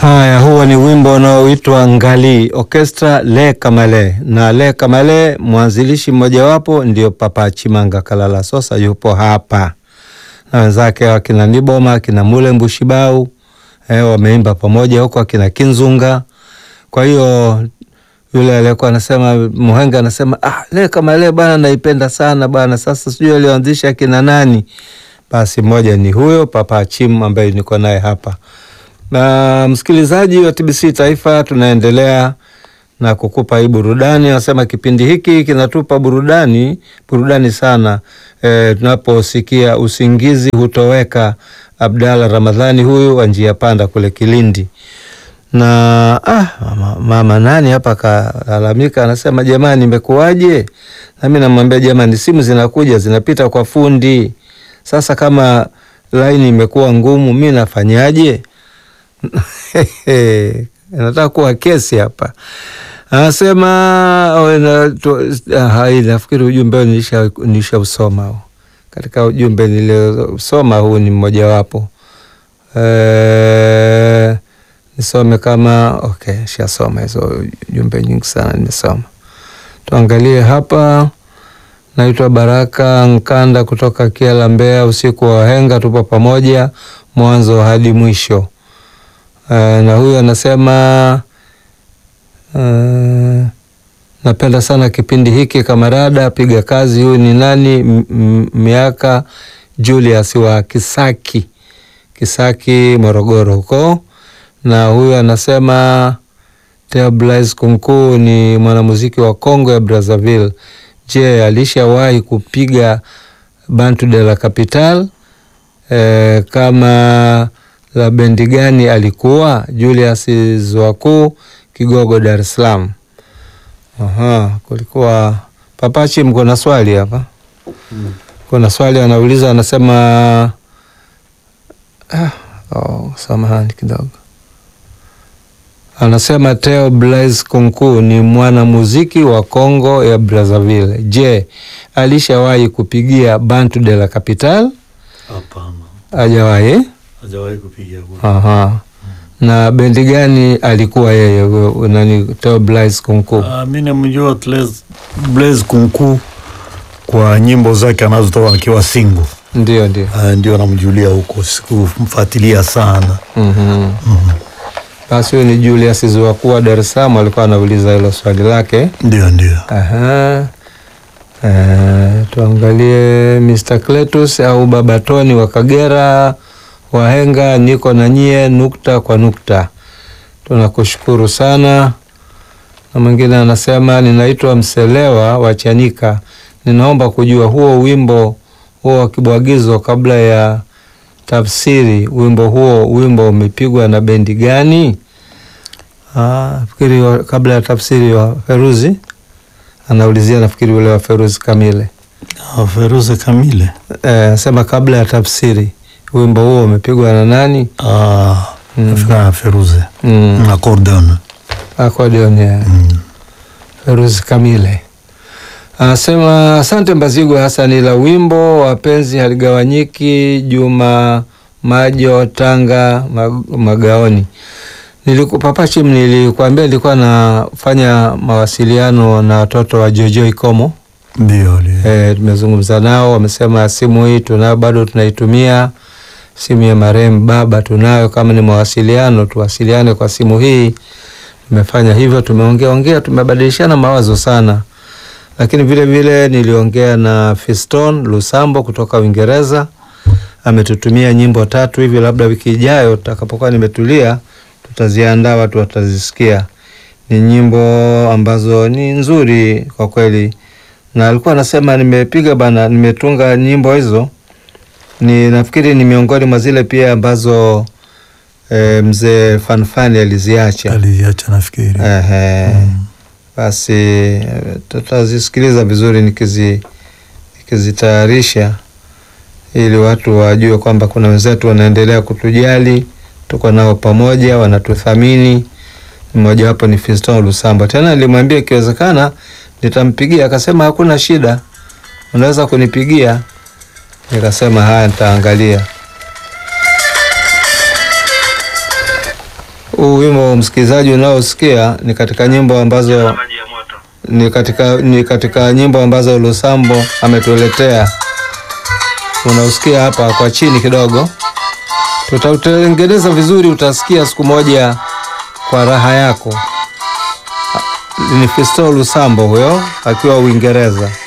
Haya, huo ni wimbo unaoitwa Ngali Orchestra Le Kamale, na Le Kamale mwanzilishi mmojawapo ndio Papa Chimanga Kalala Sosa, yupo hapa na wenzake wakina Niboma akina Mule Mbushibau eh, wameimba pamoja huko akina Kinzunga. Kwa hiyo yule aliyekuwa anasema Muhenga anasema ah, Le Kamale bana, naipenda sana bana. Sasa sijui alioanzisha akina nani? Basi mmoja ni huyo Papa Chim ambaye niko naye hapa na msikilizaji wa TBC Taifa, tunaendelea na kukupa hii burudani. Nasema kipindi hiki kinatupa burudani, burudani sana e, tunaposikia usingizi hutoweka. Abdalla Ramadhani huyu wa njia panda kule Kilindi na ah, mama, mama nani hapa kalalamika, anasema jamani, imekuwaje? Nami namwambia jamani, simu zinakuja zinapita kwa fundi. Sasa kama laini imekuwa ngumu, mi nafanyaje? nataka kuwa kesi hapa. Anasema nafikiri ujumbe nisha usoma katika ujumbe niliosoma, huu ni mmojawapo. E, nisome kama okay, shasoma hizo ujumbe nyingi sana nimesoma. Tuangalie hapa. Naitwa Baraka Nkanda kutoka Kiela, Mbeya. Usiku wa wahenga, tupo pamoja mwanzo hadi mwisho. Uh, na huyu anasema uh, napenda sana kipindi hiki kamarada, piga kazi. Huyu ni nani? Miaka Julius wa Kisaki, Kisaki Morogoro huko. Na huyu anasema Theo Blaise Kunku ni mwanamuziki wa Kongo ya Brazzaville. Je, alishawahi kupiga Bantu de la Capital? Eh, kama la bendi gani alikuwa? Julius Zwaku Kigogo, Dar es Salaam. Aha, kulikuwa Papachi, mko na swali hapa mm. Kuna swali anauliza, anasema ah, oh, samahani kidogo, anasema Theo Blaise Kunku ni mwanamuziki wa Kongo ya Brazzaville. Je, alishawahi kupigia Bantu de la Capital? Hapana, Hajawahi. hajawahi kupiga kura. Aha. Na bendi gani alikuwa yeye huyo nani Theo Blaise Kunku? Ah, mi namjua Blaise- Blaise Kunku kwa nyimbo zake anazotoa akiwa single. Ndio, ndio. Ah, ndio namjulia huko, sikumfuatilia sana. Mhm. Basi huyo ni Julius Zwakuwa Dar es Salaam alikuwa anauliza hilo swali lake. Ndio, ndio. Aha. Eh, tuangalie Mr. Cletus au Baba Tony wa Kagera Wahenga, niko na nyie nukta kwa nukta. Tunakushukuru sana. Na mwingine anasema ninaitwa Mselewa wa Chanika, ninaomba kujua huo wimbo huo wa kibwagizo kabla ya tafsiri, wimbo huo wimbo umepigwa na bendi gani? Ah, fikiri wa, kabla ya tafsiri wa Feruzi anaulizia, nafikiri ule wa Feruzi Kamile. Ah, Feruze Kamile. Eh, sema kabla ya tafsiri wimbo huo umepigwa na nani? Ah, nafika na Feruze. Mm. Accordion. Accordion ya Mm. Feruzi Kamile anasema asante Mbazigwa Hasani, la wimbo wapenzi haligawanyiki. Juma Majo Tanga Mag- Magaoni. Niliku, Papachim, nilikwambia nilikuwa nafanya mawasiliano na watoto wa Jojo Ikomo. Ndio, ndio. E, tumezungumza nao, wamesema simu hii tunayo bado tunaitumia, simu ya marehemu baba tunayo, kama ni mawasiliano tuwasiliane kwa simu hii. Tumefanya hivyo, tumeongea ongea, tumebadilishana mawazo sana, lakini vile vile niliongea na Fiston Lusambo kutoka Uingereza, ametutumia nyimbo tatu hivi, labda wiki ijayo tutakapokuwa nimetulia, tutaziandaa watu watazisikia. Ni nyimbo ambazo ni nzuri kwa kweli na alikuwa anasema nimepiga bana, nimetunga nyimbo hizo, ni nafikiri ni miongoni mwa zile pia ambazo e, mzee Fanfani aliziacha. Aliacha nafikiri. Ehe, basi eh, tutazisikiliza vizuri nikizi nikizitayarisha ili watu wajue kwamba kuna wenzetu wanaendelea kutujali, tuko nao pamoja, wanatuthamini. Mmojawapo ni Fiston Lusamba. Tena nilimwambia ikiwezekana nitampigia, akasema hakuna shida, unaweza kunipigia. Nikasema haya, nitaangalia. Huu wimbo msikilizaji unaosikia ni katika nyimbo ambazo maji ya moto. ni katika, ni katika nyimbo ambazo Lusambo ametuletea. Unausikia hapa kwa chini kidogo, tutautengeneza vizuri, utasikia siku moja kwa raha yako. Ni Fisto Lusambo huyo akiwa Uingereza.